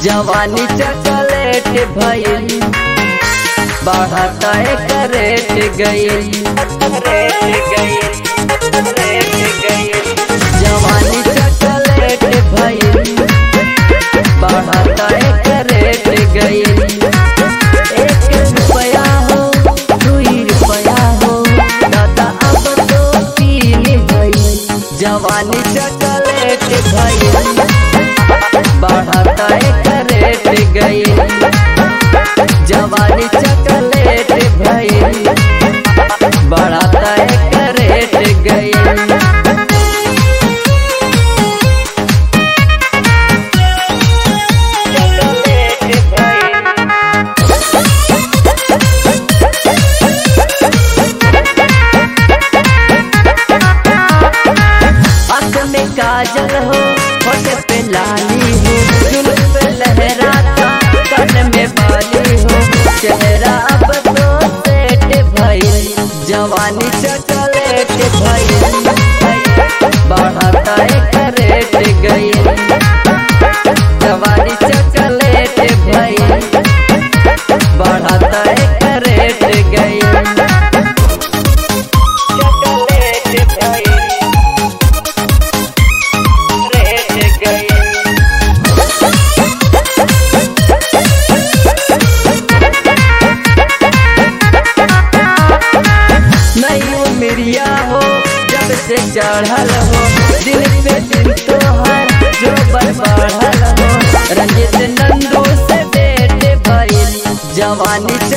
जवानी चॉकलेट भइल बढ़ता एक रेट गइल जवानी चॉकलेट भइल बढ़ता एक रेट गइल एक रुपया हो दुई रुपया हो दादा अब तो तीन भइल जवानी चॉकलेट भइल बढ़ता एक रेट गइल जवानी चॉकलेट भइल बढ़ता एक रेट गइल आंख में काजल हो होठ पे लाली हो जुल्फ पे लहराता कान में बाली हो चेहरा अब तो सेट भइल जवानी चॉकलेट भइल बढ़ता एक रेट गइल जवानी चॉकलेट भइल बढ़ता एक रेट गइल चॉकलेट भइल रेट गइल नहीं मिरिया हो जब से चढ़ल हो दिन पे दिन तोहर जो बर बढ़ल हो रंजित नंदू से बेट भइल जवानी